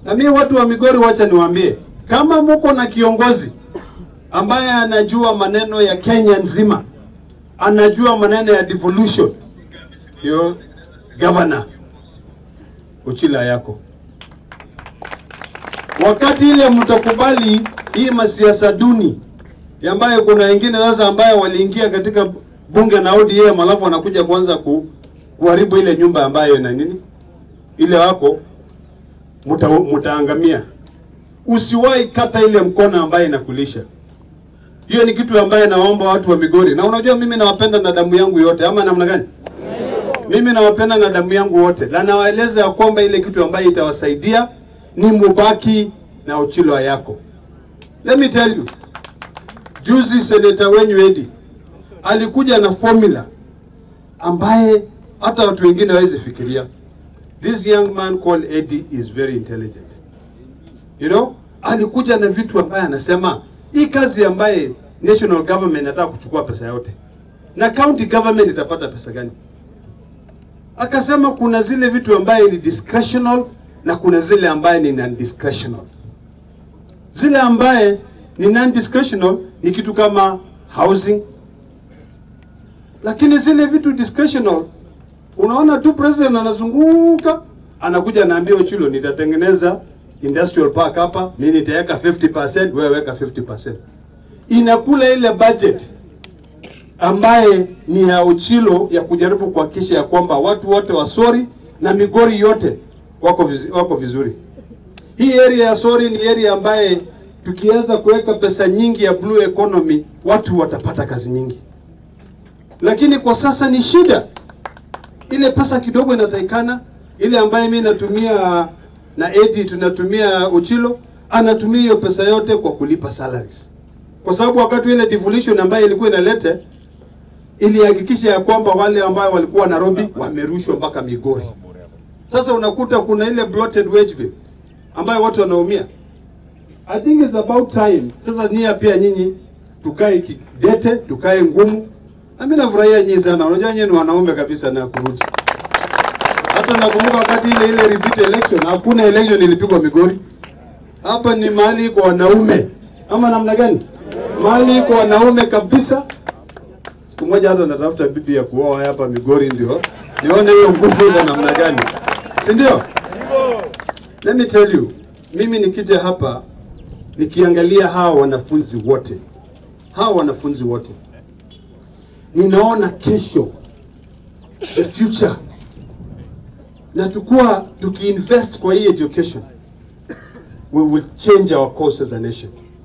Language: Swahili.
Na mimi watu wa Migori, wacha niwaambie, kama muko na kiongozi ambaye anajua maneno ya Kenya nzima, anajua maneno ya devolution, hiyo governor Uchila yako. Wakati ile mtakubali hii masiasa duni ambayo kuna wengine sasa ambayo waliingia katika bunge na ODM alafu wanakuja kuanza ku, kuharibu ile nyumba ambayo ina nini ile wako muta, mutaangamia. Usiwahi kata ile mkono ambayo inakulisha. Hiyo ni kitu ambaye naomba watu wa Migori, na unajua mimi nawapenda na damu yangu yote, ama namna gani? Mimi nawapenda na damu yangu wote, na nawaeleza ya kwamba ile kitu ambayo itawasaidia ni mubaki na Ochilo yako. Let me tell you, juzi seneta wenyu Edi alikuja na formula ambaye hata watu wengine hawezi fikiria. This young man called Eddie is very intelligent. You know, alikuja na vitu ambaye anasema hii kazi ambaye national government inataka kuchukua pesa yote na county government itapata pesa gani? Akasema kuna zile vitu ambaye ni discretional na kuna zile ambaye ni non-discretional. Zile ambaye ni non-discretional ni kitu kama housing, lakini zile vitu discretional, unaona tu president anazunguka anakuja anaambia Ochilo, nitatengeneza industrial park hapa, mimi nitaweka 50%, wewe weka 50%. Inakula ile budget ambaye ni ya Ochilo ya kujaribu kuhakikisha ya kwamba watu wote wa Sori na Migori yote wako viz, wako vizuri. Hii area ya Sori ni area ambaye tukiweza kuweka pesa nyingi ya blue economy watu watapata kazi nyingi, lakini kwa sasa ni shida. Ile pesa kidogo inatakikana, ile ambaye mimi natumia na Edi tunatumia Ochilo anatumia hiyo pesa yote kwa kulipa salaries, kwa sababu wakati ile devolution ambayo ilikuwa inalete ilihakikisha ya kwamba wale ambao walikuwa Nairobi wamerushwa mpaka Migori. Sasa unakuta kuna ile bloated wage bill ambayo watu wanaumia. I think it's about time sasa nyie pia nyinyi tukae kidete, tukae ngumu. Na mimi nafurahia nyinyi sana. Unajua nyinyi ni wanaume kabisa na kurudi. Hata nakumbuka wakati ile ile repeat election, hakuna election ilipigwa Migori. Hapa ni mahali kwa wanaume. Ama namna gani? Mahali kwa wanaume kabisa. Siku moja hata natafuta bibi ya kuoa hapa Migori ndio. Nione hiyo nguvu iko namna gani. Si ndio? Let me tell you, mimi nikija hapa nikiangalia hawa wanafunzi wote, hawa wanafunzi wote, ninaona kesho, the future, na tukua tukiinvest kwa hii education, we will change our course as a nation.